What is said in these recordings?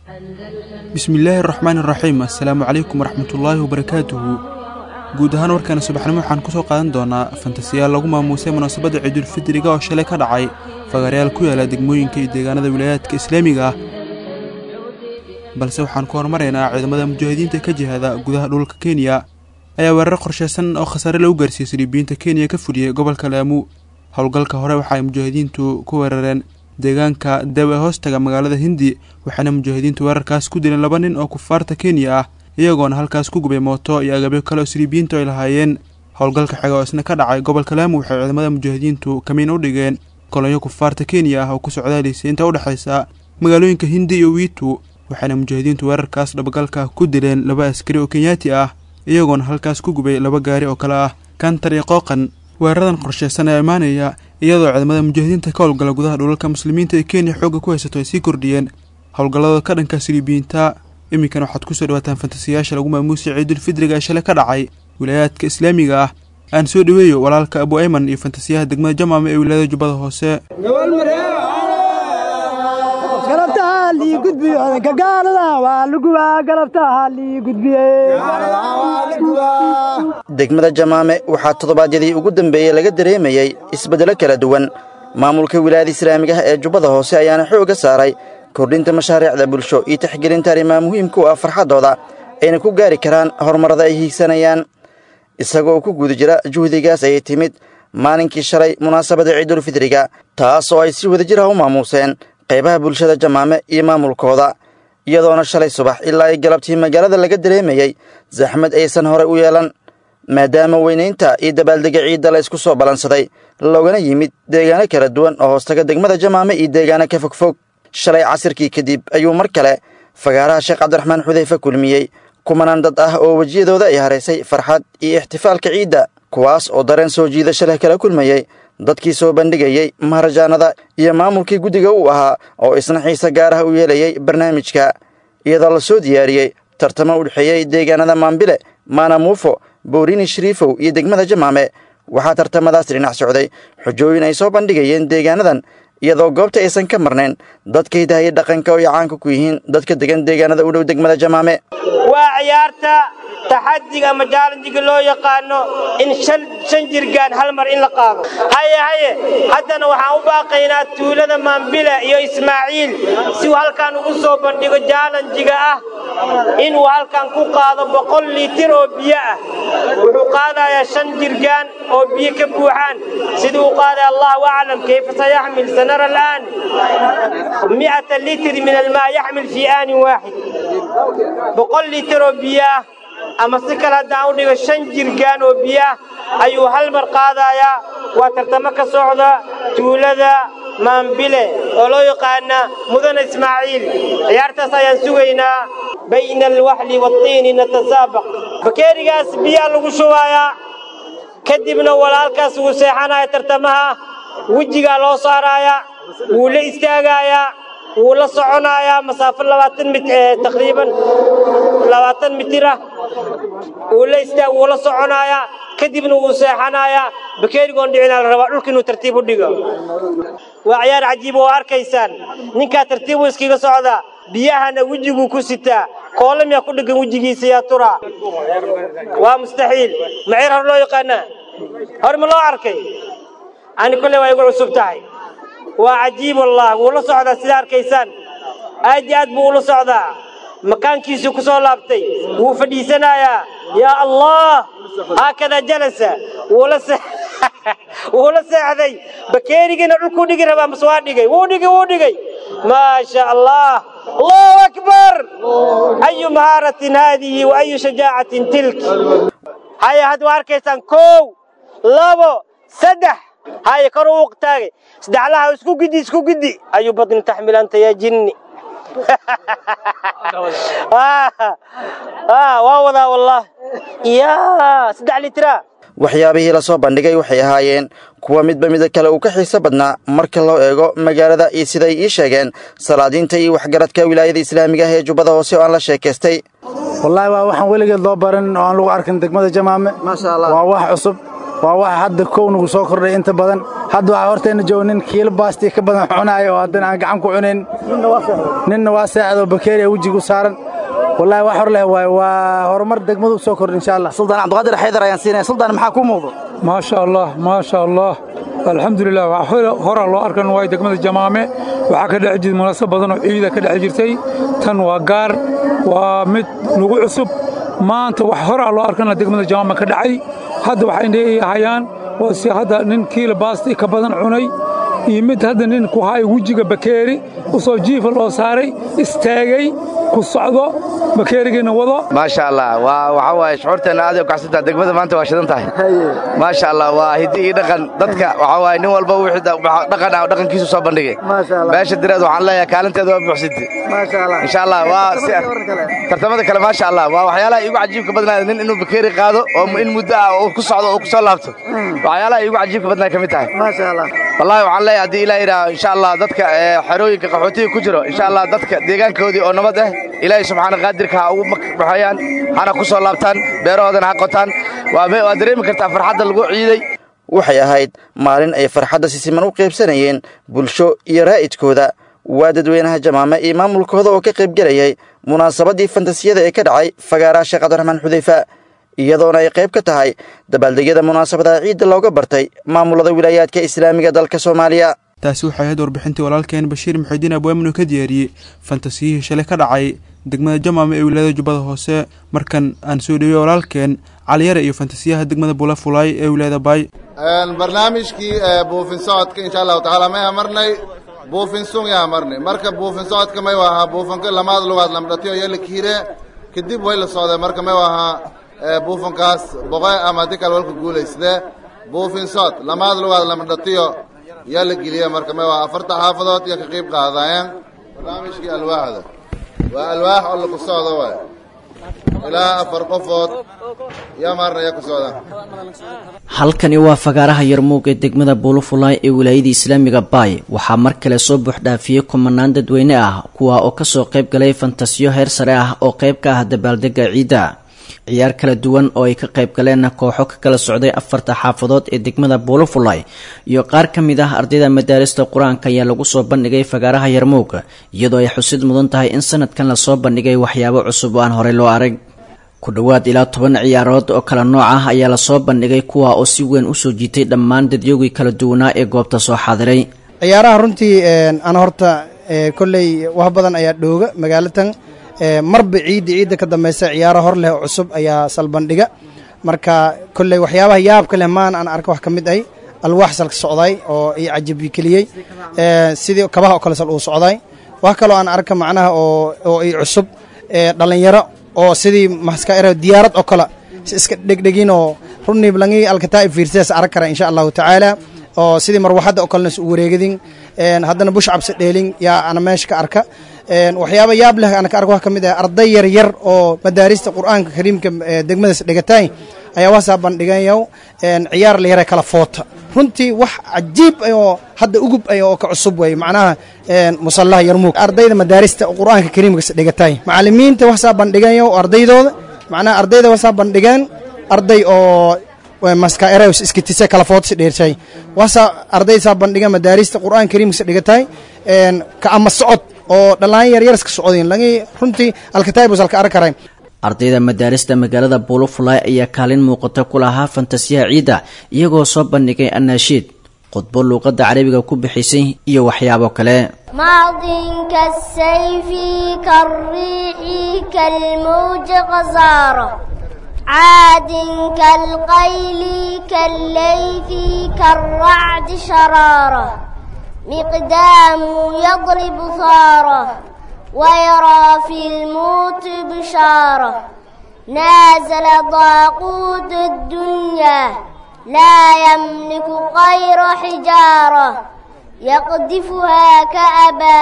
bismillaahi araxmaan iraxiim assalaamu calaykum waraxmatullaahi wabarakaatuhu guud ahaan warkaana subaxnimo waxaan ku soo qaadan doonaa fantasiyaal lagu maamuusay munaasabadda ciidulfidriga oo shalay ka dhacay fagaarayaal ku yaala degmooyinka iyo deegaanada wilaayaadka islaamiga ah balse waxaan ku horumaraynaa ciidamada mujaahidiinta ka jihada gudaha dhulka kenya ayaa weerar qorshaysan oo khasaare lagu gaarsiiyey saliibiyiinta kenya ka fuliyey gobolka laamu howlgalka hore waxa ay mujaahidiintu ku weerareen deegaanka dew ee hoostaga magaalada hindi waxaana mujaahidiintu weerarkaas ku dileen laba nin oo kufaarta kenya ah iyagoona halkaas ku gubay mooto iyo agabyo kale oo saliibiyiintu ay lahaayeen howlgalka xiga oo isna ka dhacay gobolka laamu waxay ciidamada mujaahidiintu kamiin u dhigeen kolonyo kufaarta kenya ah oo ku socdaalaysay inta udhexaysa magaalooyinka hindi iyo wiitu waxaana mujaahidiintu weerarkaas dhabagalka ku dileen laba askari oo kenyaati ah iyagoona halkaas ku gubay laba gaari oo kale ah kantar iyo qooqan weeraradan qorshaysan ee imaanaya iyadoo ciidamada mujaahidiinta ka howlgala gudaha dhulalka muslimiinta ee kenya xoogga ku haysato ay sii kordhiyeen howlgalladooda ka dhanka siliibiyiinta iminkan waxaad ku soo dhawaataan fantasiyaasha lagu maamuusay ciidulfidriga ee shalay ka dhacay wilaayaadka islaamiga ah aan soo dhoweeyo walaalka abu ayman iyo fantasiyaha degmada jamaama ee wilaayada jubbada hoose degmada jamaame waxaa toddobaadyadii ugu dambeeyey laga dareemayey isbeddelo kala duwan maamulka wilaayada islaamiga ah ee jubbada hoose ayaana xoogga saaray kordhinta mashaariicda bulsho iyo taxgelinta arrimaha muhiimka u ah farxaddooda ayna ku gaari karaan horumarada ay hiigsanayaan isagoo ku guda jira juhdigaas ayay timid maalinkii shalay munaasabada ciidulfidriga taas oo ay si wadajir ah u maamuuseen qaybaha bulshada jamaame iyo maamulkooda iyadoona shalay subax ilaa ay galabtii magaalada laga dareemayey saxmad aysan horey u yeelan maadaama weynaynta iyo dabaaldega ciidda la isku soo ballansaday loogana yimid deegaano kala duwan oo hoostaga degmada jamaame iyo deegaano ka fogfog shalay casirkii kadib ayuu mar kale fagaaraha sheekh cabdiraxmaan xudeyfe kulmiyey kumanaan dad ah oo wejiyadooda ay haraysay farxad iyo ixtifaalka ciidda kuwaas oo dareen soo jiidasho leh kala kulmayey dadkii soo bandhigayey maharajaanada iyo maamulkii guddiga uu ahaa oo isna xiise gaar ah u yeelayey barnaamijka iyadoo la soo diyaariyey tartamo u dhexeeyey deegaanada maambile maanamuufo bowrini shariifow iyo degmada jamaame waxaa tartamadaas dhinac socday xujooyin ay soo bandhigayeen deegaanadan iyadoo goobta aysan ka marnayn dadka hidahaye dhaqanka oo ay caanka ku yihiin dadka degan deegaanada u dhow degmada jamaame waa ciyaarta taxadiga ama jaalanjiga loo yaqaano in shan jirgaan hal mar in la qaado haye haye haddana waxaan u baaqaynaa tuulada maambila iyo ismaaciil si uu halkan ugu soo bandhigo jaalanjiga ah inuu halkan ku qaado boqol liitir oo biyo ah wuxuu qaadayaa shan jirgaan oo biyo ka buuxaan siduu u qaadaya allahu aclam kayfa sayaxmil sanara al'aan mi'ata litr min almaa yaxmil fii aanin waaxid boqol liitir oo biyo ah ama si kale haddaan u dhigo shan jirgaan oo biyoah ayuu hal mar qaadayaa waa tartamo ka socda tuulada maambile oo loo yaqaana mudane ismaaciil ciyaartaas ayaan sugaynaa bayna alwaxli waatiini natasaabaq bakeerigaas biyaa lagu shubayaa kadibna walaalkaas wuu seexanaya tartamaha wejigaa loo saaraaya wuu la istaagayaa wuu la soconayaa masaafo labaatan mit taqriiban labaatan mitir ah wuu la istaag wuu la soconayaa kadibna wuu seexanayaa bakeerigoon dhicinaa la rabaa dhulka inuu tartiib u dhigo waa ciyaar cajiib oo arkaysaan ninkaa tartiibuu iskaga socdaa biyahana wejiguu ku sitaa koole miyaa ku dheggan wejigiisa yaa turaa waa mustaxiil maceer hor loo yaqaanaa hor ma loo arkay ani kolley waa igu cusub tahay waa cajiib wallah wuu la socdaa sidaa arkaysaan aad iyo aad buu ula socdaa makaankiisuu ku soo laabtay wuu fadhiisanayaa yaa allah haakadaa jalasa wuula wuu la seexday bakeerigiina dhulkuu dhigi rabaa mase waa dhigay wuu dhigay wuu dhigay maasha allah allahu akbar ayu mahaaratin haadihi wa ayu shajaacatin tilk haya hadda waa arkaysaan kow labo saddex haya kor uu taagay saddexlaha isku gidi isku gidi ayu badni taxmil anta yaa jinni waa wadaa wallah ya saddex litraa waxyaabihii la soo bandhigay waxay ahaayeen kuwa midba mida kale uu ka xiiso badnaa marka loo eego magaalada iyo siday ii sheegeen salaadiinta iyo waxgaradka wilaayada islaamiga ah ee jubbada hoose oo aan la sheekaystay wallaahi waa waxaan weligeed loo baran oo aan lagu arkin degmada jamaame waa wax cusub waa waxa hadda kow nagu soo kordhay inta badan hadda waxaa hortayna jooga nin kiilo baastii ka badan cunaayo oo haddana aan gacan ku cunayn ninna waa seexdoo bakeeriya wejigu saaran wallaahi wax hor leh waaye waa horumar degmadu u soo kordha insha allah suldaan cabdiqaadir xaydar ayaan siinaya suldaan maxaa kuu muuqdo maasha allah maasha allah alxamdulilah wax horaa loo arkan waay degmada jamaame waxaa ka dhex jirta munaasab badan oo ciida ka dhex jirtay tan waa gaar waa mid nagu cusub maanta wax horaa loo arkana degmada jamaame ka dhacay hadda waxay leeyahayaan waa si hadda nin kiila baasti ka badan cunay iyo mid hadda nin ku haay wejiga bakeeri u soo jiifa loo saaray istaagay ku socdo bakeerigiina wado maasha allah waa waxa waaye shucuurteenna aad u kacsantaha degmada maanta waa shidan tahay maasha allah waa hiddi iyo dhaqan dadka waxa waaye nin walba wixii dhaqan ah dhaqankiisu soo bandhigay meesha direed waxaan leeyahay kaalinteeda waa buuxsintay insha allah waa si tartamada kale maasha allah waa waxyaalaha iigu cajiibka badnaaya nin inuu bakeeri qaado oo in muddo ah uu ku socdo oo ku soo laabto waxyaalaha iigu cajiibka badnaaya ka mid tahay wallahi waxaan leeyahay haddii ilaa yidhaah insha allah dadka xerooyinka qaxootiga ku jiro insha allah dadka deegaankoodii oo nabad ah ilaahay subxaana qaadirka ha ugu baxayaan hana ku soo laabtaan beerahoodana ha qotaan waa dareemi kartaa farxadda lagu ciiday waxay ahayd maalin ay farxadda si siman u qaybsanayeen bulsho iyo raa'idkooda waa dadweynaha jamaame iyo maamulkooda oo ka qaybgelayay munaasabaddii fantasiyada ee ka dhacay fagaaraha sheekh cabdiraxmaan xudayfa iyadoona ay qayb ka tahay dabaaldegyada munaasabadaha ciidda looga bartay maamulada wilaayaadka islaamiga dalka soomaaliya taasi waxay ahayd warbixintii walaalkeen bashiir muxidiin abwaaminu ka diyaariyey fantasiyihii shalay ka dhacay degmada jamaama ee wilaayada jubbada hoose markan aan soo dhewiyey walaalkeen caliyare iyo fantasiyaha degmada bulafulaay ee wilaayada baay barnaamijkii buufin socodka insha allahu tacaala may amarnay buufin sung yaa amarnay marka buufin socodka may ahaa buufanka lamaad lugaad lamdhatiyo iyo la kiire kadib way la socday marka may ahaa buufankaas boqe ama haddii kale walka guulaysdee buufin socod lamaad lugaad lamdhatiyo yaa la geliya marka may ahaa afarta xaafadood iyo ka qayb qaadayeen barnaamijkii alwaaxda waa alwaax oo laku socdo waay ilaa afar qofood yaa maarna yaa ku socdaan halkani waa fagaaraha yarmuug ee degmada buulufulaay ee wilaayada islaamiga baay waxaa mar kale soo buuxdhaafiyey kumanaan dadweyne ah kuwa oo kasoo qayb galay fantasiyo heer sare ah oo qayb ka ah dabaaldega ciidda ciyaar kala duwan oo ay ka qayb galeen kooxo ka kala socday afarta xaafadood ee degmada buulufulay iyo qaar ka mid ah ardayda madaarista qur-aanka ayaa lagu soo bandhigay fagaaraha yarmuug iyadoo ay xusid mudan tahay in sanadkan lasoo bandhigay waxyaabo cusub oo aan horey loo arag ku dhowaad ilaa toban ciyaarood oo kala nooc ah ayaa lasoo bandhigay kuwa oo si weyn usoo jiitay dhammaan dadyogii kala duwanaa ee goobta soo xaadiray ciyaaraha runtii ana horta kolley wax badan ayaa dhooga magaalatan marba ciidda ciidda ka dambaysa ciyaaro hor leh oo cusub ayaa salbandhiga marka kolley waxyaabaha yaabka leh maan aan arka wax ka mid ay alwaax salka socday oo i cajabi keliyey sidii kabaha oo kale sal uu socday wax kaloo aan arka macnaha oo oo i cusub dhalinyaro oo sidii maskaero diyaarad oo kale si iska dhegdhegin oo runii langi alkataa fiirsadas arag kara insha allahu tacaala oo sidii marwaxadda oo kalena u wareegadin haddana bush cabsi dheelin yaa ana meesha ka arka waxyaaba yaab leh ana ka arka wax ka mid ah arday yar yar oo madaarista qur'aanka kariimka degmadaas dhigatay ayaa waasaa bandhigayo ciyaar la yara kala foota runtii wax cajiib oo hadda ugub ay oo ka cusub wey macnaha musallaha yarmuug ardayda madaarista qur'aanka kariimkas dhigatay macallimiinta waasaa bandhigayo ardaydooda macnaha ardayda waasaa bandhigeen arday oo maskaerews iskitise kala footasi dheershay waasaa ardaysaa bandhiga madaarista qur'aan kariimkasa dhigatay ka ama socod oo dhallaan yaryaraska socodin lagi runtii alkataybus alka arag karay ardayda madaarista magaalada buulufulay ayaa kaalin muuqata ku lahaa fantasiyaha ciidda iyagoo soo bandhigay anaashiid khudbo luuqadda carabiga ku bixisay iyo waxyaabo kale ماض كالسيف كالريح كالموج غزارة عاد كالقيل كالليث كالرعد شرارة مقدام يضرب ثارة ويرى في الموت بشارة نازل ضاقوت الدنيا لا يملك غير حجارة يقذفها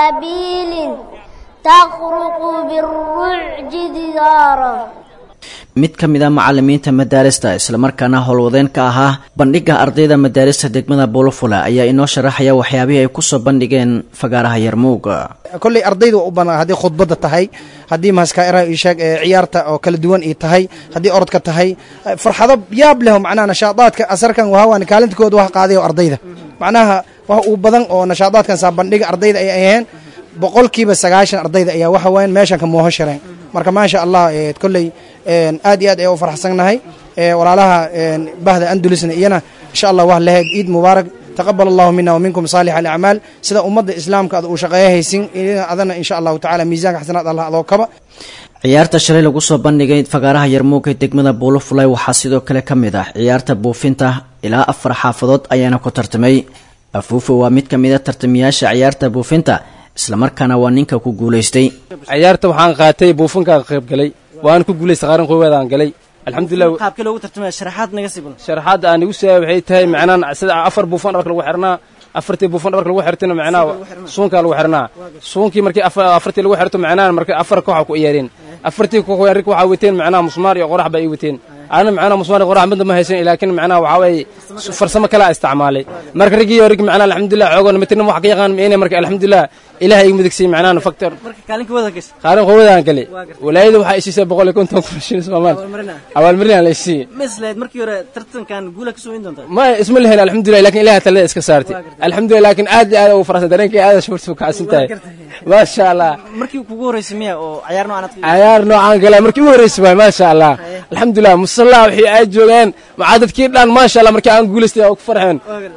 كأبابيل تخرق بالرعج دثارا mid ka mid a macalimiinta madaarista islamarkaana howlwadeen ka ahaa bandhigga ardayda madaarista degmada buulafula ayaa inoo sharaxaya waxyaabihii ay kusoo bandhigeen fagaaraha yarmuug kolley ardayda waa u banaa haddii khudbadda tahay haddii maskaira isheeg ee ciyaarta oo kala duwan ii tahay haddii orodka tahay farxado yaab leh macnaha nashaadaadka asarkan wahawan kaalintooda wax qaaday oo ardayda macnaha wax uu badan oo nashaadaadkan saa bandhiga ardayda ay aheen boqolkiiba sagaashan ardayda ayaa waxa weyan meeshan ka mooho shareen marka maasha allah kolley aad iyo aad ayaa u farxsannahay walaalaha bahda andulisna iyana insha allah wax leheyd ciid mubaarak taqabal allahu mina waminkum saalix alacmaal sida ummadda islaamka ad uu shaqeeya haysin adana insha allahu tacala miisaanka xasanaad allah adoo kaba ciyaarta shalay lagu soo bandhigay fagaaraha yarmuug ee degmada buulafulay waxaa sidoo kale ka mid ah ciyaarta buufinta ilaa afar xaafadood ayaana ku tartamay afuufo waa mid ka mid a tartamayaasha ciyaarta buufinta islamarkaana waa ninka ku guulaystay ciyaarta waxaan qaatay buufinkaan qayb galay waan ku guulaystay qaaran qoowaadaan galay alxamdulilah qaabkii loogu tartamaya sharaxaad naga sibul sharaxaadda aan igu siiyay waxay tahay macnaan sida afar buufan dharka lagu xirnaa afartii buufan dharka lagu xirtayna macnaa suunkaa lagu xirnaa suunkii markii afartii lagu xirto macnaa markii afar kooxa ku ciyaareen afartii koox rig waxaa wateen macnaa musmaar iyo qorax baa ii wateen ana macnaa musmaar iyo qorax midna ma haysan laakiin macnaa waxaa waaye farsamo kale isticmaalay marka riggii iyo rig macnaa alxamdulilah xoogan mitirna wax ka yaqaan meene marka alxamdulilah ilaah igu midigsay macnaa factor qaalin qowwadaan gale walaayada waxaa isiisay boqol iyo konton kun shilin soomaal abaalmarinaa la isiiyey mislayd markii hore tartankan guula kasoo in doonta ma isma lehen alxamdulilah laakiin ilaah talada iska saartay alxamdulilah laakiin aad iyo aad ugu faraxsan dareenkii aad shuurta u kacsan tahay maasha allah markii kugu horeysay miya oo ciyaar noocan aad ciyaar noocaan gala markii ugu horeysay waay maasha allah alxamdulilah musalla wixii ay joogeen macaa dadkii dhan maasha allah markii aan guulaystay oo ku farxeen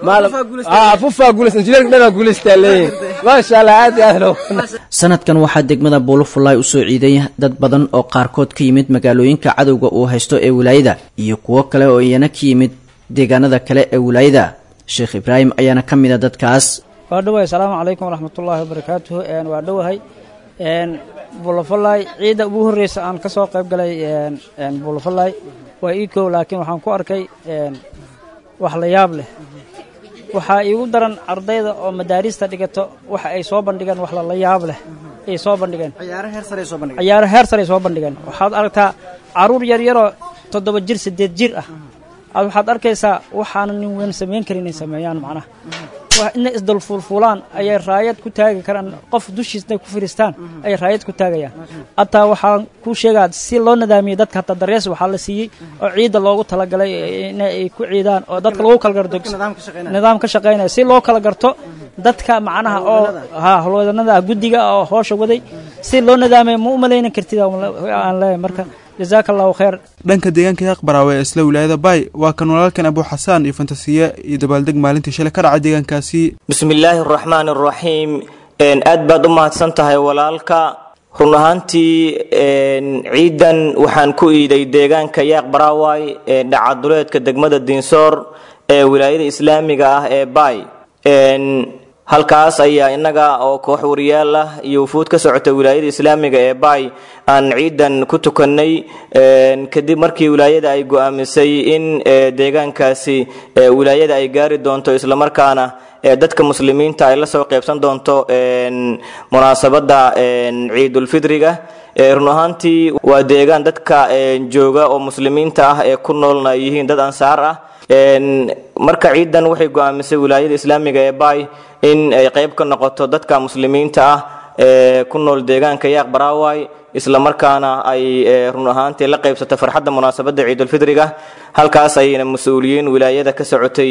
fufaa guulaystay injineerka dhan aan guulaystaa leeyihin maasha allah aad iyo aad loo sanadkan waxaa degmada buulafulay usoo ciiday dad badan oo qaarkood ka yimid magaalooyinka cadowga uu haysto ee wilaayada iyo kuwo kale oo iyana ka yimid deegaanada kale ee wilaayada sheekh ibraahim ayaana ka mid a dadkaas waa dhowahay asalaamu calaykum waraxmatullaahi wabarakaatuhu waa dhowahay buulafalay ciidda ugu horreysa aan ka soo qayb galay buulafalay waa ii kow laakiin waxaan ku arkay wax la yaab leh waxaa iigu daran ardayda oo madaarista dhigato waxa ay soo bandhigeen wax lala yaab leh ay soo bandhigeen ciyaaro heer saray soo bandhigeen waxaad aragtaa caruur yaryaroo toddoba jir siddeed jir ah aad waxaad arkaysaa waxaana nin weyn samayn karin inay sameeyaan macnaha inay isdulfuulfuulaan ayay raayad ku taagi karaan qof dushiisna ku firistaan ayay raayad ku taagayaan hataa waxaan kuu sheegaa si loo nadaamiyey dadka hataa darees waxaa la siiyey oo ciidda loogu talagalay inay ku ciidaan oo dadka lagu kala garto nidaam ka shaqaynaya si loo kala garto dadka macnaha oo ha howlwadanada guddiga oo hoosha waday si loo nadaamaya ma u malaynan kartid aan leeyahay marka jazaaka allahu khayr dhanka deegaanka yaqbaraawe ee isla wilaayada baay waa kan walaalkan abu xasaan iyo fantasiye iyo dabaaldeg maalintii shalay ka dhacay deegaankaasi bismillaahi araxmaan araxiim aad baad u mahadsan tahay walaalka run ahaantii ciidan waxaan ku iiday deegaanka yaaq baraaway ee dhacaduleedka degmada diinsoor ee wilaayada islaamiga ah ee baay halkaas ayaa innaga oo koox wariyaal ah iyo wufuud ka socota wilaayada islaamiga ee baay aan ciidan ku tukannay kadib markii wilaayada ay go'aamisay in deegaankaasi wilaayada ay gaari doonto islamarkaana dadka muslimiinta ay la soo qaybsan doonto munaasabadda ciidulfidriga run ahaantii waa deegaan dadka jooga oo muslimiinta ah ee ku noolna ay yihiin dad ansaar ah marka ciidan waxay go'aamisay wilaayada islaamiga ee baay in ay qayb ka noqoto dadka muslimiinta ah ee ku nool deegaanka yaaq baraaway islamarkaana ay run ahaantii la qaybsato farxadda munaasabadda ciidulfidriga halkaas ayna mas-uuliyiin wilaayada ka socotay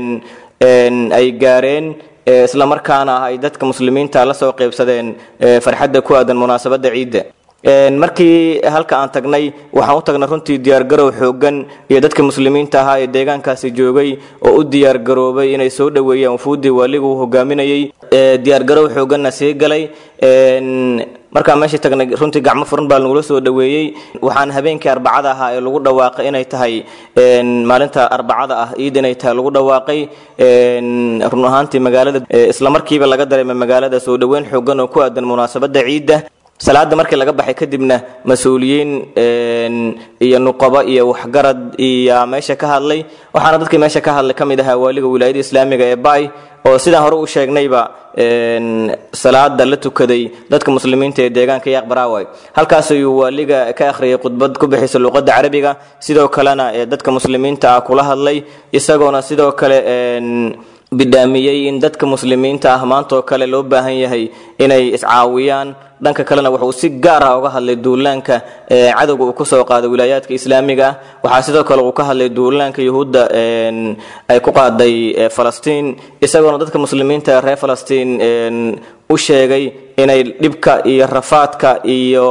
ay gaareen islamarkaana ay dadka muslimiinta la soo qaybsadeen farxadda ku aadan munaasabadda ciidda markii halka aan tagnay waxaan u tagnay runtii diyaargarow xoogan iyo dadka muslimiinta ahaa ee deegaankaasi joogay oo u diyaargaroobay inay soo dhoweeyaan wufuuddii waaligu uu hogaaminayay diyaargarow xooganna sii galay markaan meeshii tagnay runtii gacmo furan baa nagula soo dhoweeyey waxaan habeenkii arbacada ahaa ee lagu dhawaaqay inay tahay maalinta arbacada ah ciid inay tahay lagu dhawaaqay run ahaantii magaalada islamarkiiba laga dareemay magaalada soo dhoweyn xoogan oo ku aadan munaasabadda ciidda salaada markii laga baxay kadibna mas-uuliyiin iyo nuqabo iyo waxgarad iyo meesha ka hadlay waxaana dadkii meesha ka hadlay ka mid ahaa waaliga wilaayada islaamiga ee bay oo sidaan hore u sheegnayba salaada la tukaday dadka muslimiinta ee deegaanka yaaq baraaway halkaas ayuu waaliga ka akhriyay khudbad ku bixisa luqadda carabiga sidoo kalena dadka muslimiinta ah kula hadlay isagoona sidoo kale bidhaamiyey in dadka muslimiinta ah maantoo kale loo baahan yahay inay iscaawiyaan dhanka kalena wuxuu si gaar ah uga hadlay duulaanka cadowga uu kusoo qaaday wilaayaadka islaamiga ah waxaa sidoo kale uu ka hadlay duulaanka yuhuudda ay ku qaaday falastiin isagoona dadka muslimiinta reer falastiin u sheegay inay dhibka iyo rafaadka iyo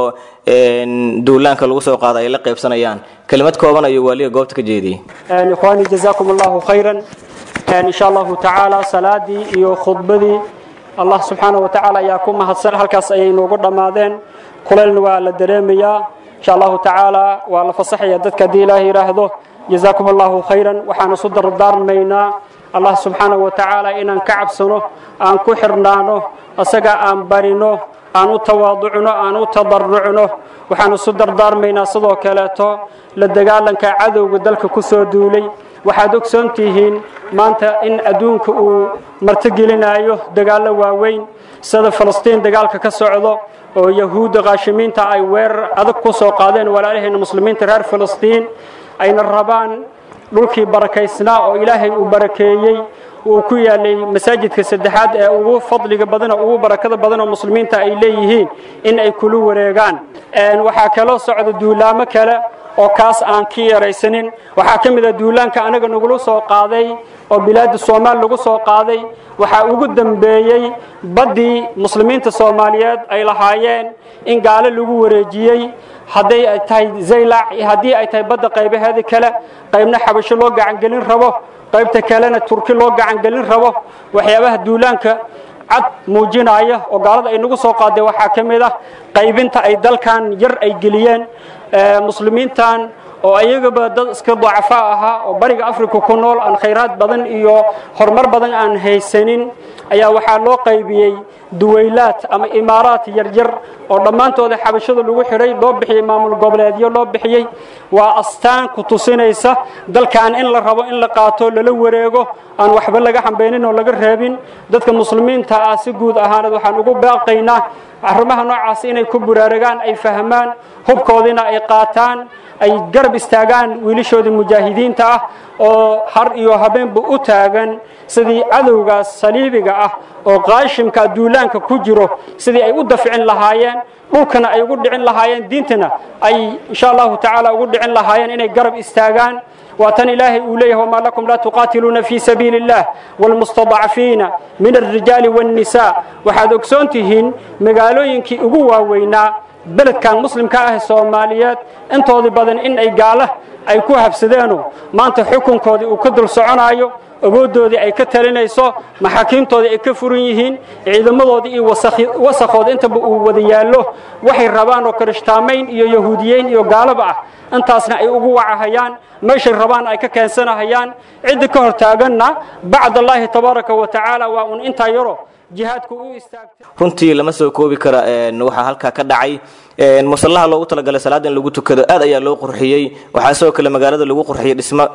duulaanka lagu soo qaada ay la qaybsanayaan kelimad kooban ayuu waaliga goobta ka jeediyey ikhwaani jazaakum allahu khayran insha allahu tacaala salaadii iyo khudbadii allah subxaana wa tacaala ayaa ku mahadsan halkaas ayay noogu dhammaadeen kuleylna waa la dareemayaa insha allahu tacaala waa la fasaxaya dadka haddii ilaaha yidhaahdo jazaakum allahu khayran waxaan isu dardaarmaynaa allah subxaana wa tacaala inaan ka cabsano aan ku xirnaano asaga aan barino aan u tawaaducno aan u tadarucno waxaan isu dardaarmaynaa sidoo kaleeto la dagaalanka cadowga dalka ku soo duulay waxaad ogsoon tihiin maanta in adduunka uu martigelinayo dagaallo waaweyn sida falastiin dagaalka ka socdo oo yahuudda qaashimiinta ay weerar adag ku soo qaadeen walaalaheenna muslimiinta reer falastiin ayna rabaan dhulkii barakaysnaa oo ilaahay uu barakeeyey uu ku yaalay masaajidka saddexaad ee ugu fadliga badan oo ugu barakada badan oo muslimiinta ay leeyihiin in ay kula wareegaan waxaa kaloo socda duulaamo kale oo kaas aan ka yaraysanin waxaa ka mid ah duulaanka anaga nagula soo qaaday oo bilaada soomaal lagu soo qaaday waxaa ugu dambeeyey baddii muslimiinta soomaaliyeed ay lahaayeen in gaalo lagu wareejiyey hadday ay tahay zaylac haddii ay tahay badda qaybaheeda kale qaybna xabasho loo gacangelin rabo qaybta kalena turki loo gacangelin rabo waxyaabaha duulaanka cad muujinaya oo gaalada ay nagu soo qaaday waxaa ka mid ah qaybinta ay dalkan yar ay geliyeen muslimiintan oo ayagaba dad iska dacafo ahaa oo bariga africa ku nool aan khayraad badan iyo horumar badan aan haysanin ayaa waxaa loo qaybiyey duwaylaad ama imaaraat yaryar oo dhammaantooda xabashada lagu xidhay loo bixiyey maamul goboleedyo loo bixiyey waa astaan ku tusinaysa dalkan in la rabo in la qaato lala wareego aan waxba laga xambeynin oo laga reebin dadka muslimiinta ah si guud ahaaneed waxaan ugu baaqaynaa arrimaha noocaas inay ku buraaragaan ay fahmaan hubkoodiina ay qaataan ay garab istaagaan wiilashoodii mujaahidiinta ah oo har iyo habeenba u taagan sidii cadowgaas saliibiga ah oo qaashimka duulaanka ku jiro sidii ay u dafcin lahaayeen dhulkana ay ugu dhicin lahaayeen diintana ay insha allahu tacaala ugu dhicin lahaayeen inay garab istaagaan واتن إلهي أوليه وما لكم لا تقاتلون في سبيل الله والمستضعفين من الرجال والنساء وحد أكسونتهن مقالوينك أقوى وينا بلد كان مسلم كاه الصوماليات انتو ذي بدن إن أي قاله أي كوها بسدانو ما أنت حكم كودي وكدر سعنايو awooddoodii ay ka talinayso maxaakiimtoodii ay ka furan yihiin ciidamadoodii iyo wasakhood intaba uu wada yaallo waxay rabaan oo karishtaamayn iyo yahuudiyeyn iyo gaalaba ah intaasna ay ugu wacahayaan meeshay rabaan ay ka keensanahayaan cidda ka hor taaganna bacdallaahi tabaaraka wa tacaala waa un intaa yaro jihaadku u istaagtay runtii lama soo koobi kara waxaa halkaa ka dhacay musallaha loogu talagalay salaada in lagu tukado aad ayaa loo qurxiyey waxaa sidoo kale magaalada lagu qurxiyey dhismo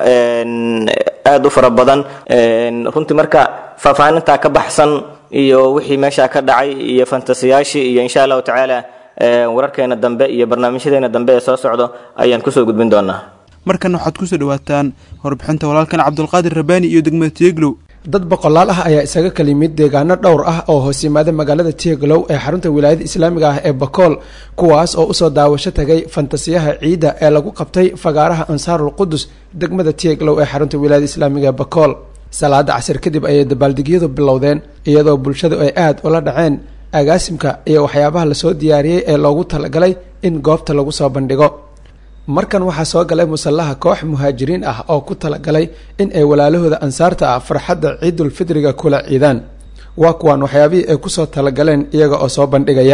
aad u fara badan runtii marka faahfaahintaa ka baxsan iyo wixii meeshaa ka dhacay iyo fantasiyaashii iyo insha allahu tacaala wararkeena dambe iyo barnaamijyadeena dambe ee soo socdo ayaan kusoo gudbin doonaa markan waxaad kusoo dhawaataan warbixinta walaalkan cabdulqaadir rabaani iyo degmada tieglow dad boqolaal ah ayaa isaga kala yimid deegaano dhowr ah oo hoos yimaada magaalada tieglow ee xarunta wilaayada islaamiga ah ee bakool kuwaas oo usoo daawasho tagay fantasiyaha ciidda ee lagu qabtay fagaaraha ansaarul qudus degmada tieglow ee xarunta wilaayada islaamiga ee bakool salaada casir kadib ayay dabaaldegyadu bilowdeen iyadoo bulshadu ay aada ula dhaceen agaasimka iyo waxyaabaha lasoo diyaariyey ee loogu talagalay in goobta lagu soo bandhigo markan waxaa soo galay musallaha koox muhaajiriin ah oo ku talagalay in ay walaalahooda ansaarta ah farxadda ciidul fidriga kula ciidaan waa kuwaan waxyaabihii ay kusoo talagaleen iyaga oo soo bandhigaya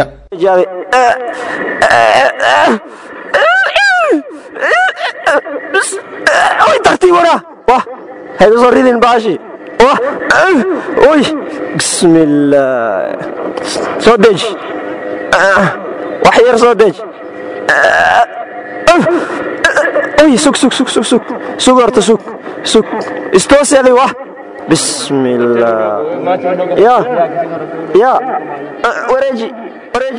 wax yar soo deej ay sug sug sug sug sug sug horta sug sug istooseedi wah bismillah ya ya wareeji wareeji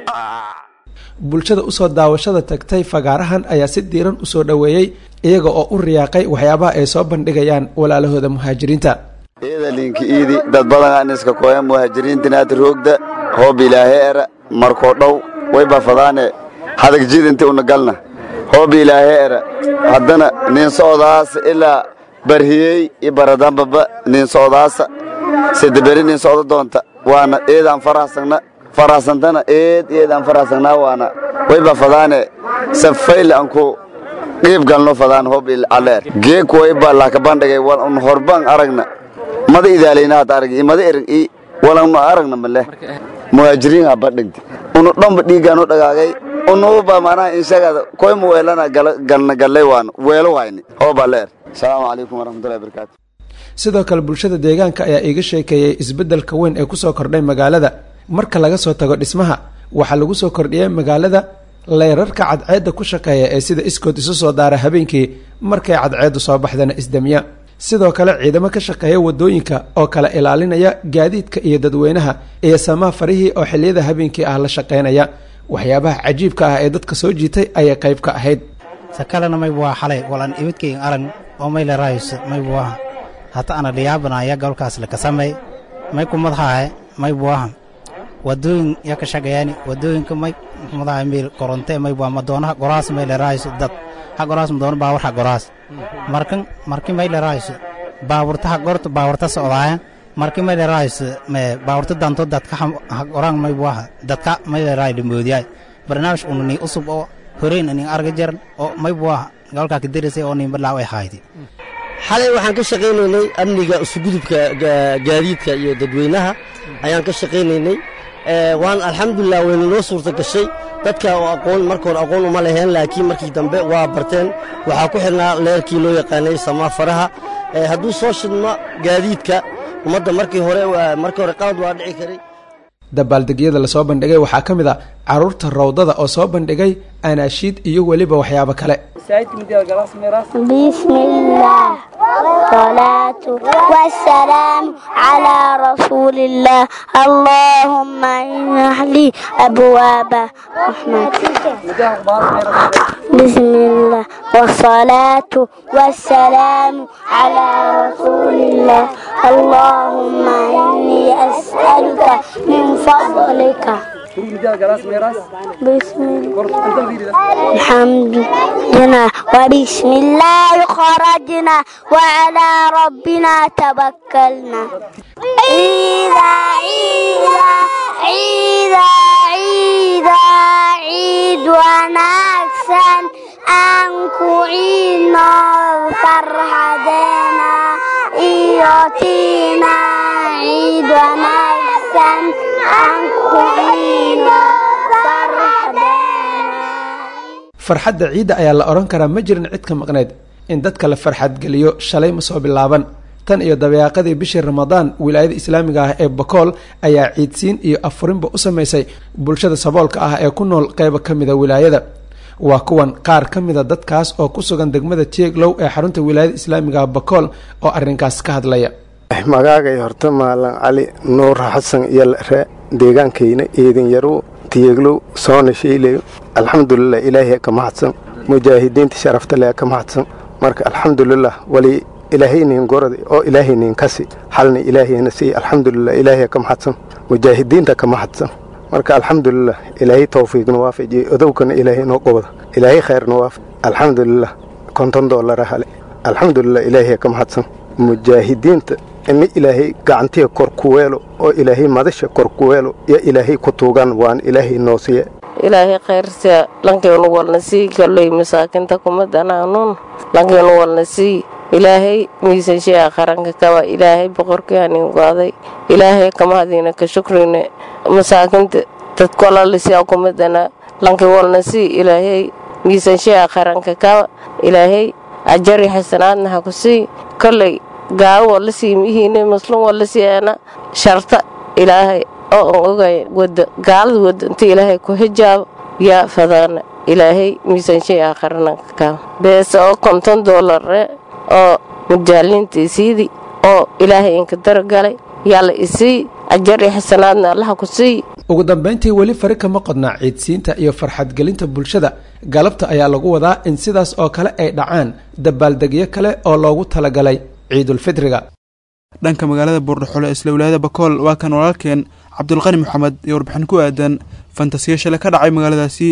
bulshada usoo daawashada tagtay fagaarahan ayaa si diiran usoo dhoweeyey iyaga oo u riyaaqay waxyaabaha ay soo bandhigayaan walaalahooda muhaajiriinta ciidalinka iidi dad badan aan iska koya muhaajiriintinaad roogda hoob ilaahe era markoo dhow way bafadaane hadag jidinti una galna hoob ilaahe era haddana nin socdaasa ilaa barhiyey i baradambaba nin socdaasa sidaberi nin socdo doonta waana eedaan farahsagna farahsantana eed eedaan farahsagnaa waana way bafadaane safayl anku qiib galno fadaan hoob aleer geek way ba laka bandhigay wal un horban aragna mada idaalaynaad arag mada erg i walan aragna male muhaajiriin ha badhigti unu dhanba dhiigaanu dhagaagay unuba manaha inshagaada koy mu weelana galna gallay waan weelo hayni hooba leer asalaamu calaykum waraxmatullahi barakaatu sidoo kale bulshada deegaanka ayaa iiga sheekeeyey isbeddelka weyn ee kusoo kordhay magaalada marka laga soo tago dhismaha waxaa lagu soo kordhiyey magaalada leyrarka cadceedda ku shaqeeya ee sida iskood isu soo daara habeenkii markay cadceeddu soo baxdana isdamiya sidoo kale ciidamo ka shaqeeya wadooyinka oo kala ilaalinaya gaadiidka iyo dadweynaha iyo samaa farihii oo xilliyada habeenkii ah la shaqaynaya waxyaabaha cajiibka ah ee dadka soo jiitay ayay qayb ka ahayd sakalena maybu waa xalay walan ibidkayga arag oo mayle raayso maybu aha hata ana dhiyaabanaya golkaas lakasamay may kumadhahe maybu aha wadooyin ya ka shaqeeyani wadooyinka may madaha meel koronte maybu madoonaha goraas mayle raayso dad ha goraas madoona baawar ha goraas markan marki mayle raayso baaburta ha gorta baaburta socdaaya marki mayle raayso me baaburta danto dadka ha goraan maybu aha dadka mayle raay dhamoodiyaay barnaamij unani usub oo horeyn anin arga jaran oo maybu aha golkaa kaderisay oo nin balaaw ay haaydi xalay waxaan ka shaqaynaynay amniga isugudubka gaadiidka iyo dadweynaha ayaan ka shaqaynaynay waan alxamdulilah wayna noo suurta gashay dadka oo aqoon marka hore aqoon uma leheen laakiin markii dambe waa barteen waxaa ku xidhnaa leerkii loo yaqaanay samaa faraha hadduu soo shidmo gaadiidka ummadda markii hore markii hore qalad waa dhici karay dabaaldegyada lasoo bandhigay waxaa ka mid a caruurta rawdada oo soo bandhigay anaashiid iyo weliba waxyaabo kale بسم الله والصلاة والسلام على رسول الله اللهم افتح لي أبواب رحمتك بسم الله والصلاة والسلام على رسول الله اللهم إني أسألك من فضلك بسم الله الحمد لله وبسم الله خرجنا وعلى ربنا توكلنا عيدا عيدا عيدا عيدا عيد ونكسن أنكو عينا فرحدنا إيوتينا عيد ونكسن أنكو عينا farxadda ciidda ayaa la odhan karaa ma jirin cid ka maqneyd in dadka la farxadgeliyo shalay ma soo bilaaban tan iyo dabeeqadii bishii ramadaan wilaayada islaamiga ah ee bakool ayaa ciidsiin iyo afurinba u samaysay bulshada saboolka ah ee ku nool qeyba ka mida wilaayada waa kuwan qaar ka mida dadkaas oo ku sugan degmada jeeglow ee xarunta wilaayada islaamiga ah bakool oo arrinkaas ka hadlaya magaagay horta maalan cali nuur xasan iyo re deegaankayna eedin yarow tiyeglow soona shayleyo alxamdulilah ilaahay ka mahadsan mujaahidiinta sharafta leh ka mahadsan marka alxamdulilah wali ilaahaynin gorada oo ilaahaynin kasi xalna ilaahayna sii alxamdulilah ilaahay ka mahadsan mujaahidiinta ka mahadsan marka alxamdulilah ilaahay towfiiqna waafajiye odowkana ilaahay noo qobada ilaahay khayrna waafaj alxamdulilah konton doolara hale alxamdulilah ilaahay ka mahadsan mujaahidiinta ina ilaahay gacantiga kor ku weelo oo ilaahay madasha kor ku weelo yo ilaahay ku tuugan waan ilaahay noo siiya ilaahay khayrta lankeenu walna sii kaley masaakinta kuma danaanuun lankeenu walna sii ilaahay miisanshiya qaranka kaba ilaahay boqorkaanin go'day ilaahay kamahadiina ka shukrine masaakinta dadkolalisia kuma danaa lanke walna sii ilaahay miisanshiya qaranka kaba ilaahay ajari xasanaadna ha ku sii koley gaawo wala sii mihiine maslun wala siyaana sharta ilaahay oo aan ogay wada gaalada wada inta ilaahay ku hijaabo yaa fadaana ilaahay miisaanshay aakharana kaa beese oo konton doolare oo mujaaliinta isiidi oo ilaahay inka daragalay yaa la isii ajar iyo xasanaadna allaha ku sii ugu dambayntii weli fari kama qodnaa ciidsiinta iyo farxadgelinta bulshada galabta ayaa lagu wadaa in sidaas oo kale ay dhacaan dabaaldegyo kale oo loogu talagalay ciidulfidriga dhanka magaalada buurdhaxole ee isla wilaayada bakool waa kan walaalkeen cabdulqani maxamed iyo warbixin ku aadan fantasiyo shale ka dhacay magaaladaasi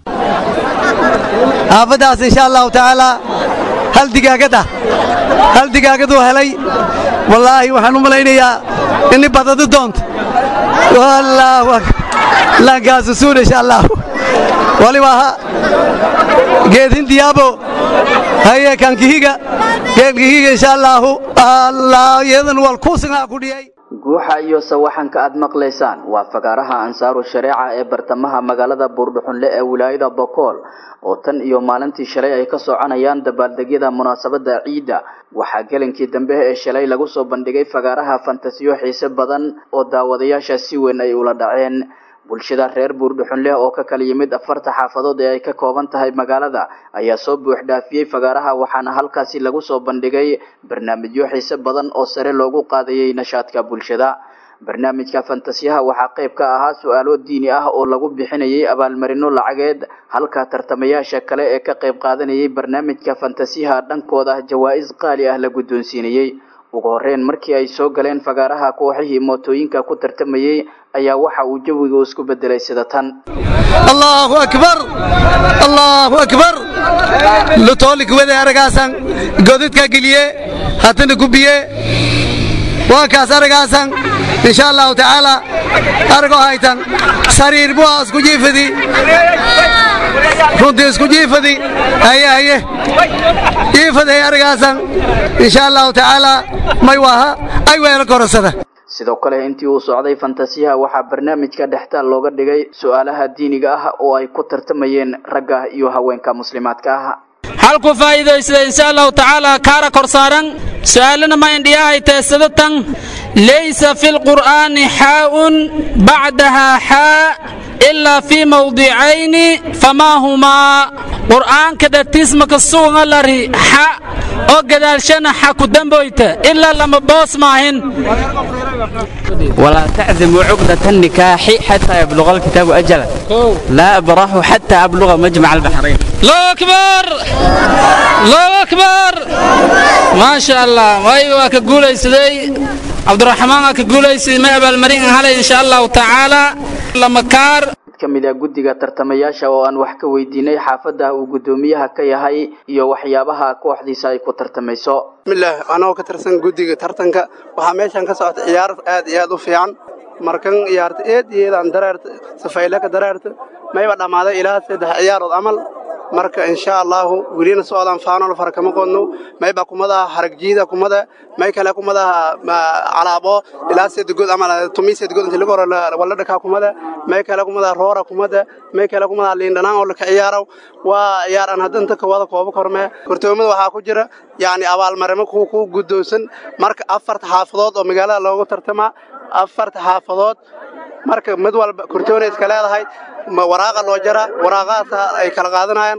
xaafaddaas insha allahu tacaalaa hal digaagad ah hal digaagaduu helay wallaahi waxaan u malaynayaa ini badadi doonto wallaahu laankaasusuun insha allahu waliba ha geedhin diyaabo haye kankihiga geedkihiga insha allahu allah iyadan wal kuusinaa ku dhiyay guuxa iyo sawaxanka aad maqlaysaan waa fagaaraha ansaaru shareeca ee bartamaha magaalada buurdhuxunle ee wilaayada bokool oo tan iyo maalintii shalay ay ka soconayaan dabaaldegyada munaasabada ciidda waxaa gelinkii dambe ee shalay lagu soo bandhigay fagaaraha fantasiyo xiise badan oo daawadayaasha si weyn ay ula dhaceen bulshada reer buurdhuxunleh oo ka kala yimid afarta xaafadood ee ay ka kooban tahay magaalada ayaa soo buuxdhaafiyey fagaaraha waxaana halkaasi lagu soo bandhigay barnaamijyo xiise badan oo sare loogu qaadayay nashaadka bulshada barnaamijka fantasiyaha waxaa qayb ka ahaa su-aalo diini ah oo lagu bixinayay abaalmarino lacageed halka tartamayaasha kale ee ka qayb qaadanayay barnaamijka fantasiyaha dhankooda jawaa-is qaali ah la guddoonsiinayey ugu horeyn markii ay soo galeen fagaaraha kooxihii mootooyinka ku tartamayey ayaa waxa uu jawiga isku bedelay sida tan allahu akbar allahu akbar lutoolik wede aragaasan godadka geliye haddana gubiye waankaas aragaasan insha allahu tacaala argo haytan sariir bua isku jiifadi runtii isku jiifadi haye haye jiifaday aragaasan insha allahu tacaala may waaha ay weelo korasada sidoo kale intii uu socday fantasiyaha waxaa barnaamijka dhextaal looga dhigay su-aalaha diiniga ah oo ay ku tartamayeen ragga iyo haweenka muslimaadka ah halku faa'iidaysada insha allahu tacaala kaara kor saaran su'aalana ma indhiyahay teesadatan laysa fi lqur'aani xaa'un bacdaha xaa ilaa fii mawdicayni famaa humaa qur'aanka dhatiismaka suuga lari xa oo gadaalshana xa ku damboyta ilaa lama boos maahin ولا تعزموا عقدة النكاح حتى يبلغ الكتاب أجله لا أبرح حتى أبلغ مجمع البحرين الله أكبر الله أكبر ما شاء الله وأيوة كقولي سيدي عبد الرحمن كقولي سيدي ما أبا المرين هلا إن شاء الله تعالى لما كار ka mid ah guddiga tartamayaasha oo aan wax ka weydiinay xaafadda uu guddoomiyaha ka yahay iyo waxyaabaha kooxdiisa ay ku tartamayso bismillaah anagoo ka tirsan guddiga tartanka waxaa meeshan ka socota ciyaar aad iyo aad u fiican markan ciyaarta eed iyo eedaan dareerta safayle ka dareerta mayba dhammaaday ilaa saddex ciyaarood camal marka insha allahu welina socdaan faanol fara kama qodno mayba kumadaha haragjiida kumada may kale kumadaha calaabo ilaa sedgood ama tumi sedgood inta lagu hore wala dhakaa kumada may kale kumadaha roora kumada may kale kumadaha liindhanaan oo laka ciyaaro waa ciyaar aan hadda inta kawada koobo korme kortoomada waxaa ku jira yacni abaalmarimo ku ku guddoonsan marka afarta xaafadood oo magaalada loogu tartamaa afarta xaafadood marka mid walba kortoona iska leedahay waraaqa loo jara waraaqahaas ay kala qaadanayaan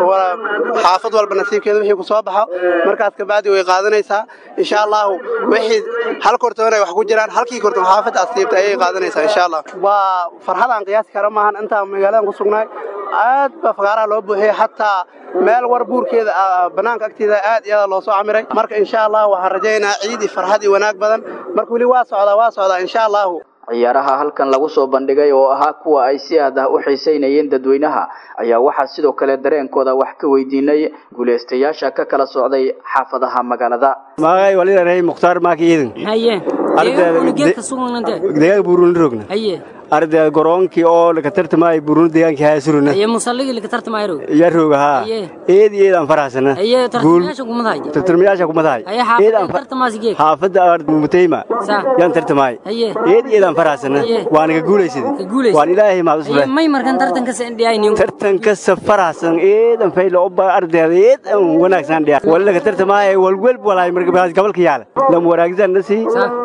xaafad walba nasiibkeeda wixii ku soo baxo markaas kabacdi way qaadanaysaa insha allahu wixii hal kortoon ay wax ku jiraan halkii kortoon xaafadda asiibta ayay qaadanaysaa insha allah waa farxadaan qiyaasi kara maahan intaan magaaladan ku sugnaay aad baa fagaaraha loo buuxiyey xataa meel war buurkeeda bannaanka agteeda aad iyo aad loo soo camiray marka insha allah waxaan rajaynayaa ciid iyo farxad iyo wanaag badan marka weli waa socdaa waa socdaa insha allahu ciyaaraha halkan lagu soo bandhigay oo ahaa kuwa ay si aad ah u xiisaynayeen dadweynaha ayaa waxaa sidoo kale dareenkooda wax ka weydiinay guulaystayaasha ka kala socday xaafadaha magaalada magay walirahay mukhtaar maaki iidin haye deegaanka sugnante deegaanka buuruni rogna haye arday goroonkii oo laka tartamay buuruni deegaankii haasuruna haye musalligii laka tartamaayro ya rooga haa eed iyo eed aan faraxsana haye tartamayaasha kumadahay tartamayaasha kumadahay haye xaafadda tartamaasi geeg xaafadda mutayma yaan tartamay haye eed iyo eed aan faraxsana waan ka guulaysaday waan ilaahay mahad usule may markan tartanka sa indhiyaynin tartanka sa faraxsan eedan faylo oba ardayda eed aan wanaagsan dhiya wala laka tartamay walwel walaay marka gabalka yaala lam waraagsan nasi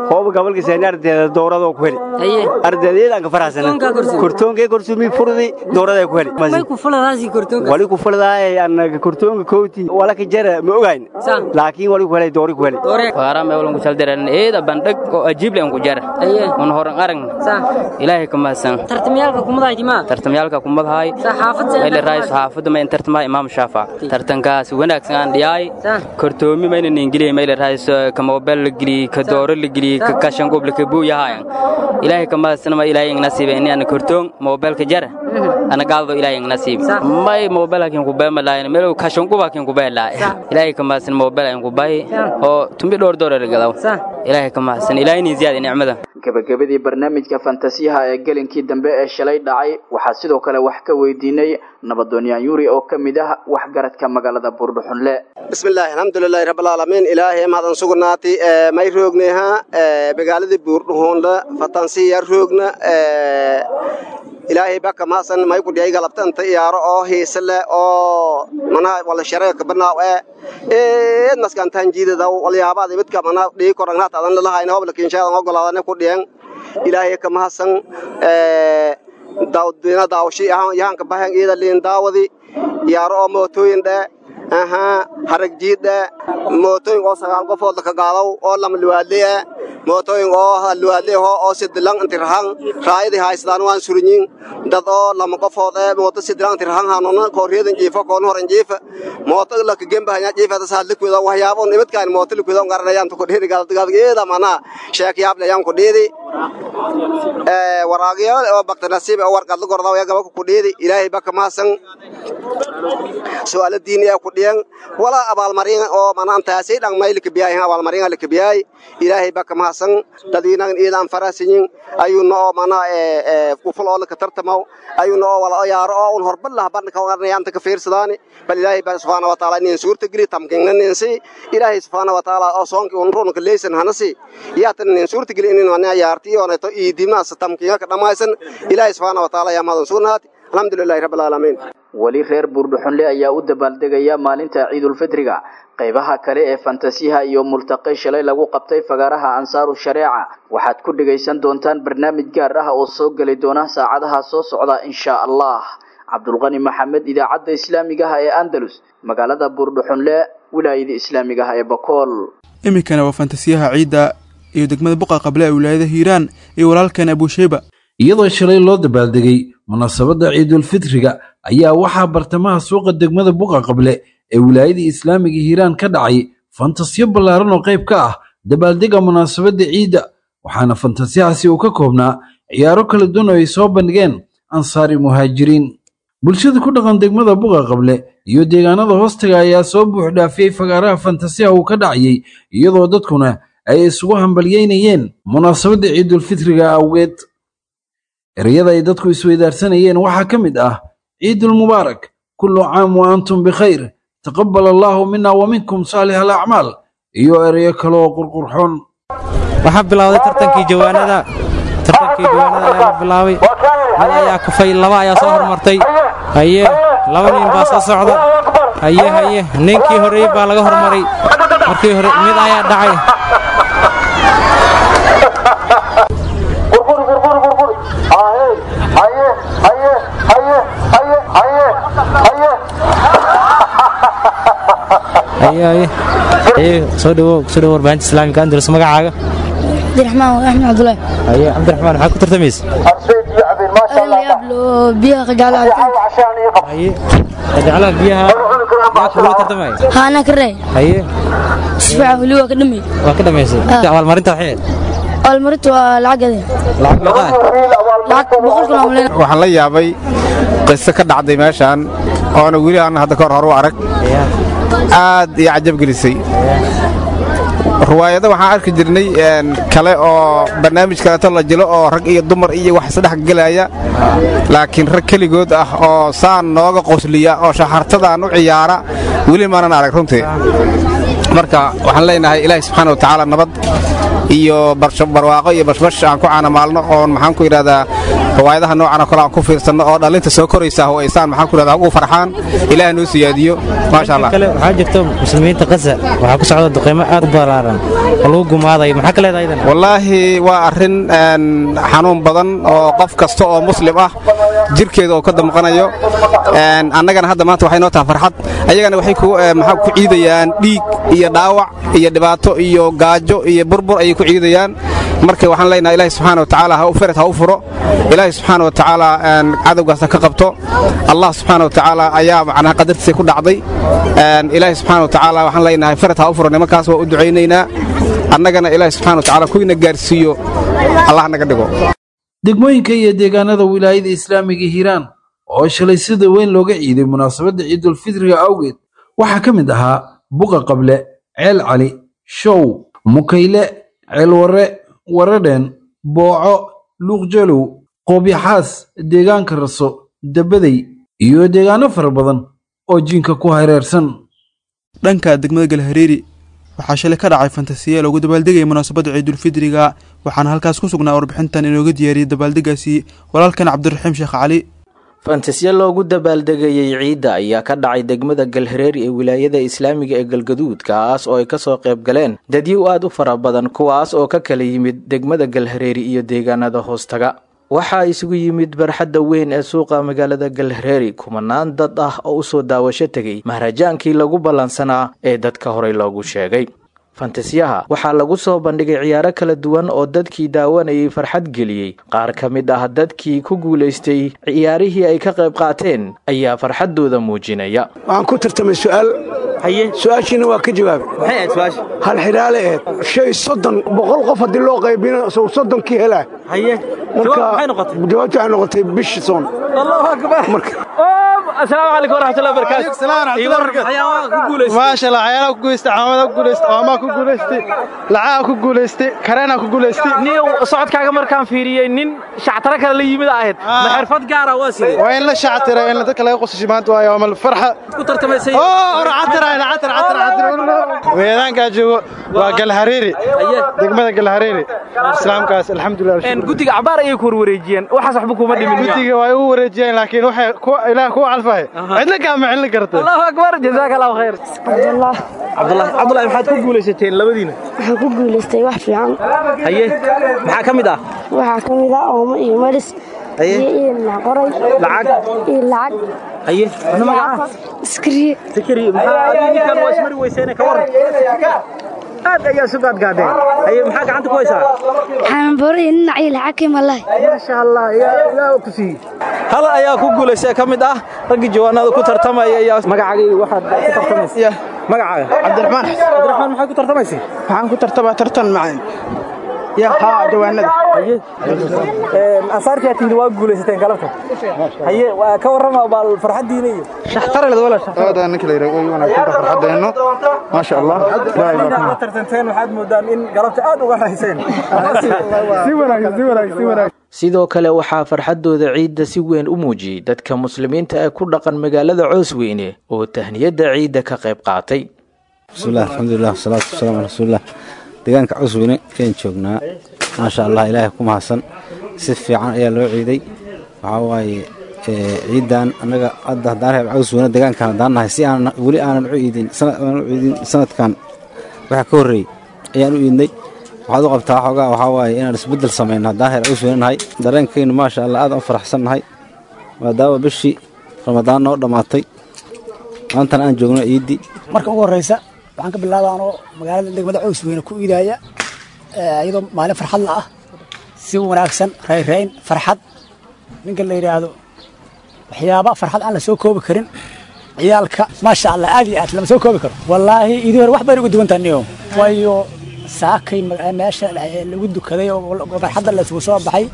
hooba gobolka seeni ardayda dowrada ku heli ardaydeedaan ka faraxsana kortoonkee korsumi furdi dowrada ku heli may ku fuladaasi kortoonka wali ku fuladaay anaga kortoonka kooti wala ka jara ma ogayn laakiin wali ku helay doori ku heli wara me walan ku saldiran eeda bandhag oo ajiib leen ku jara un horan arag ilaahay ka mahadsan tartamyaalka kumadahay timaa tartamyaalka kumadahay ele raayis xaafadda ma tartama imaam shaafa tartankaas wanaagsan aan dhiyaay kortoomi mayna ingiliya meele raayis ka mobile la gili ka dooro la gili ka kashan goble ka buu yahay ilaahay ka mahadsan ma ilaahay nasiib in aan kortoon mobile ka jara ana gaaldo ilaahay nasiib may mobile kin ku beema laayn meel kashan goba kin ku beela ilaahay ka mahadsan mobile aan ku bay oo tumbi dhowr doorar galaw ilaahay ka mahadsan ilaahay ni ziyaad nicmada gabagabadii barnaamijka fantasiyaha ee gelinkii dambe ee shalay dhacay waxaa sidoo kale wax ka weydiinay nabadooniyaan yuri oo ka mid ah waxgaradka magaalada buurdhuxunle bismillaahi alxamdulilaahi rabbilcaalamiin ilaahay mahadsan sugnaati may roogneha magaaladii buurdhuxunle fatansiya roogna ilaahay baka maasan may ku dhiyay galabtanta iyaaro oo hiise leh oo mana wala shareeka banaaw ee eed maskantaan jiidada walyaabada midka mana dhii korangnaat adan lalahayna hobla kinshaada ogolaadane ku dhiyan ilaahay ka mahadsan daawdina daawshi yahanka bahan iyada liin daawadi iyaaro oo mootooyin dhee ahaa harag jiid dhee mootooyin oo sagaal qofood ka gaadaw oo lama luwaadle mootooyin oo luwaadle oo sidilan intirhan raayadii haystaan waan surinyin dad oo lama qofood ee mooto sidilan intirhan hanuna kooriyadan jiifa koon horan jiifa mooto la ka gemba hanya jiifa ta saad likwida waxyaabo nimidkaan mooto likwida ngaranayaan tu kudhiri galad mana sheek yaab leeyaan kudhidi ee waraagiyo oo bakta nasiib oo warqad la gordaa gaba ku kudhidi ilaahay baka maasan su'aalo diini ah ku dhiyan wala abaalmarin oo manaantaasi dhan maylka biyay abaalmarin la kabiyay ilaahay baka maasan dadweynahan iidan farasinyin ayuuna oo mana ee ku fulo la ka tartamo ayuuna oo wala yaaro oo un horban lah ban ka warnayaan ta ka fiirsadaani bal ilaahay baa subhanahu wa ta'ala in suurta geli tamkinan insi ilaahay subhanahu wa ta'ala oo soonki un roon ka leesan hanasi yaatan in suurta geli in wana yaarti oo neto iidimaas tamkiga ka dhamaysan ilaahay subhanahu wa ta'ala yaa madan suunaati alxamdulillahi rabbil alaamiin weli reer buurdhuxunle ayaa u dabaaldegaya maalinta ciidulfitriga qaybaha kale ee fantasiyaha iyo multaqay shalay lagu qabtay fagaaraha ansaaru shareeca waxaad ku dhegaysan doontaan barnaamij gaar ah oo soo geli doona saacadaha soo socda insha allah cabdulqani maxamed idaacadda islaamiga ah ee andalus magaalada buurdhuxunle wilaayada islaamiga ah ee bakool iminkana waa fantasiyaha ciidda iyo degmada buqa qable ee wilaayada hiiraan iyo walaalkeen abuusheyba iyadoo shalay loo dabaaldegay munaasabadda ciidulfitriga ayaa waxaa bartamaha suuqa degmada buqa qable ee wilaayada islaamiga hiiraan ka dhacay fantasiyo ballaaran oo qayb ka ah dabaaldega munaasabadda ciidda waxaana fantasiyahaasi uu ka koobnaa ciyaaro kala duwan oo ay soo bandhigeen ansaari muhaajiriin bulshada ku dhaqan degmada buqa qable iyo deegaanada hoostaga ayaa soo buux dhaafiyey fagaaraha fantasiyaha uu ka dhacayay iyadoo dadkuna ay isugu hambalyeynayeen munaasabadda ciidulfitriga awgeed ereyada ay dadku isweydaarsanayeen waxaa ka mid ah ciidulmubaarak kullu caam wa antum bikhayr taqabbal allaahu mina wa minkum saalix alacmaal iyo ereyo kale oo qurqurxoon waxaa bilowday tartankii jawaanada tartankii jawaanada ayaa la bilaabay mid ayaa kufay laba ayaa soo hormartay haye laba nin baa soo socda haye haye ninkii horreeyey baa laga hormaray markii hore mid ayaa dhacay soo dhawow soo dhawow warbaahinta islaamika andalus magacaaga cabdiraxmaan axmed cabdulaahi haye cabdiraxmaan maxaa ku tartamaysa biyaha qajacla haye qajaclaha biyaha yaa kugula tartamaya haana ka rey haye sifiican weli waa ka dhamay waa ka dhamaysay abaalmarinta waxay abaalmarinta waa lacagade lacag meeqaa lacag boqol kun amleen waxaan la yaabay qiso ka dhacday meeshaan oona weli aan hadda kahor horu arag aad iyo cajab gelisay ruwaayado waxaan arki jirnay kale oo barnaamij kaleeto la jilo oo rag iyo dumar iyo wax isdhex gelaya laakiin rag keligood ah oo saan nooga qosliya oo shaxartadaan u ciyaara weli maanan arag runtii marka waxaan leenahay ilaahay subxaana wa tacaala nabad iyo barwaaqo iyo bashbash aan ku caanamaalno oon maxaan ku yidhahdaa riwaayadaha noocan oo kale aan ku fiirsanno oo dhallinta soo koraysa oo aysaan maxaan ku yidhahdaa ugu farxaan ilaah noo siyaadiyo maasha allah kale waxaa jirta muslimiinta qasa waxaa ku socda duqeymo aad u ballaaran oo lagu gumaaday maxaa ka leedahay idan wallaahi waa arrin xanuun badan oo qof kasta oo muslim ah jirkeeda oo ka damqanayo annagana hadda maanta waxay noo tahay farxad ayagana waxay maxaa ku ciidayaan dhiig iyo dhaawac iyo dhibaato iyo gaajo iyo burbur ayay ku ciidayaan marka waxaan leenahay ilaahi subxaana wa tacaala ha u ferad ha u furo ilaahi subxaana wa tacaala cadowgaas ha ka qabto allah subxaana wa tacaala ayaa macnaha qadartiisa ku dhacday ilaahi subxaana wa tacaala waxaan leenahay ferad ha u furo nimankaas waa u ducaynaynaa annagana ilaahi subxaana wa tacaala kuyna gaarsiiyo allah naga dhigo degmooyinka iyo deegaanada wilaayada islaamiga hiiraan oo shalay sida weyn looga ciiday munaasabadda ciidulfitriga awgeed waxaa ka mid ahaa buqa qable ceel cali show mukayle ceelwarre waradhen booco luuqjalow qoobyaxaas deegaanka raso dabadey iyo deegaano fara badan oo jiinka ku hareersan dhanka degmada galhareeri waxaa shalay ka dhacay fantasiya loogu dabaaldegaya munaasabadda ciidulfidriga waxaana halkaas ku sugnaa warbixintan inooga diyaariyey dabaaldegaasi walaalkan cabdiraxiim sheekh cali fantasiya loogu dabaaldegayey ciidda ayaa ka dhacay degmada galhareeri ee wilaayada islaamiga ee galgaduud kaas oo ay kasoo qayb galeen dadyow aad u fara badan kuwaas oo ka kala yimid degmada galhareeri iyo deegaanada hoostaga waxaa isugu yimid barxadda weyn ee suuqa magaalada galhareeri kumanaan dad ah oo usoo daawasho tegay maharajaankii lagu ballansanaa ee dadka horey loogu sheegay fantasiyaha waxaa lagu soo bandhigay ciyaaro kala duwan oo dadkii daawanayay farxad geliyey qaar ka mid ah dadkii ku guulaystay ciyaarihii ay ka qayb qaateen ayaa farxaddooda muujinaya waxaan ku tartamay su'aal su-aashiina waa ka jawaabay hal xidhaale eed shay soddon boqol qof haddii loo qaybina sow soddonkii helaa marka jawaabta waxay noqotay bishi soon asalaamu calaykum waraxmatullahi wabarakaatu maasha allah cayaalaha ku guulaystay caamada ku guulaystay oomaa ku guulaystay lacaha ku guulaystay kareenaa ku guulaystay niyow socodkaaga markaan fiiriyey nin shactaro kale la yimid ahayd ma xirfad gaara waa sidee waa in la shactira in dadka laga qosashay maanta waayo waa mal farxa ku tartamaysay weedaankaa joogo waa galhareeri degmada galhareeri islaamkaas alxamdulilah guddiga cabaar ayay ku warwareejiyeen waxaas waxba kuma dhimin guddiga waa u wareejiyeen laakiin waxay ilaah kuwa calfahay cidna kaama cilin karta allahu akbar jazaaka allahu khayr cabdullah cabdullah cabdullah maxaad ku guulaysateen labadiina waxaan ku guulaystay wax fiican haye maxaa ka mid ah waxaa ka mid ah oomo iyo maris iyo iilna qoray lacag iyo lacag haye ana magaca iskriye sikri maxaa adiga ninkan waa ismari weyseene ka waran aad ayaa sugaad gaadeen haye maxaa gacanta ku haysaa waxaan boray dhinac iyo lacag ka malahay maasha allah ilaa ku siiyey hal ayaa ku guulaystay ka mid ah raggii jawaanada ku tartamaya ayaa magacaaga waxaad ku tartamaysa magacaaga cabdiraxmaan cabdiraxmaan maxaad ku tartamaysay waxaan ku tartamaa tartan macaan ya haa jawaanada asaartii aad timid waa guulaysateen galabta haye ka warrama baal farxaddiina iyo shaxtareled wala shaxtarada ninka la yidhaha way wanaagsan farxadeenno maasha allah la tartanteen waxaad moodaan in galabta aad uga rayseen si wanaagsan si wanaagsan si wanaagsan sidoo kale waxaa farxaddooda ciidda si weyn u muujiyey dadka muslimiinta ee ku dhaqan magaalada coosweyne oo tahniyadda ciidda ka qayb qaatay bismillahi alxamdulilah wasalaatu wasalaamu ala rasuulilah deegaanka cusweyne ayaan joognaa maasha allah ilaahay ku mahadsan si fiican ayaa loo ciiday waxaa waaye ciidan annaga hadda haddaan reeb cusweyne deegaankan haddaan nahay si aan weli aanan u iidin aanan u iidin sanadkan waxa ka horreeyey ayaan u iidnay waxaad u qabtaa xoogaa waxaa waaye inaan isbeddel samayno haddaan reer cusweyne nahay dareenkaynu maasha allah aad u faraxsan nahay maadaama bishii ramadaan noo dhammaatay maantana aan joogno ciiddii marka ugu horreysa waxaan ka bilaabaa anoo magaalada degmada coosweyne ku iidaaya iyadoo maalin farxad la ah si wanaagsan rayrayn farxad ninka la yidhaahdo waxyaaba farxad aan la soo koobi karin ciyaalka maasha allah aad iyo aad lama soo koobi karo wallaahi idii hore wax bayna ugu duwan tahay waayo saakay meesha lagu dukaday oo farxadda laisugu soo baxay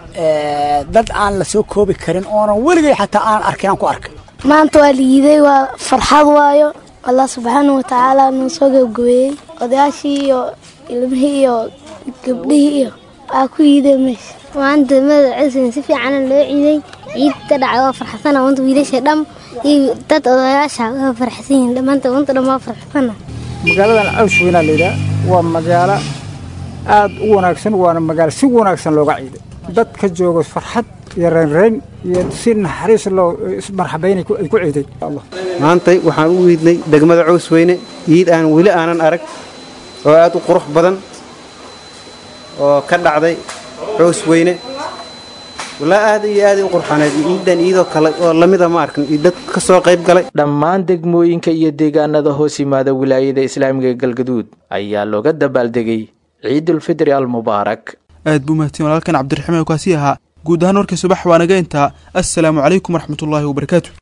dad aan la soo koobi karin oonan weligay xataa aan arkin aan ku arkay maanta waa liiday waa farxad waayo allah subxaana wa tacaala noo soo gabgabeeyey odayaashii iyo ilmihii iyo gabdhihii iyo waa ku yiideen meesha maanta magacaysan si fiicana loo ciiday ciidta dhacay waa farxasana wanta wiilasha dham iyo dad odayaasha waa farxsan yihiin dhammaanta wanta dhan waa farxasana magaaladan caws weynaa layidhaha waa magaalo aad u wanaagsan waana magaalo si wanaagsan looga ciiday dadka jooga farxad iyo reynreyn iyo si naxariis loo ismarxabayn ay ku ciiday maantay waxaan u iidnay degmada cows weyne iid aan weli aanan arag oo aad u qurux badan oo ka dhacday cows weyne walaa aad iyo aad u qurxaneed iidan iidoo kale oo lamida ma arkin iyo dad ka soo qayb galay dhammaan degmooyinka iyo deegaanada hoos yimaada wilaayada islaamiga ee galgaduud ayaa looga dabaaldegay ciidulfidri almubaarak aad buu mahadsan walaalkan cabdiraximaan kaasi ahaa guud ahaan warkii subax waa naga intaa assalaamu calaykum waraxmatullaahi wabarakaatu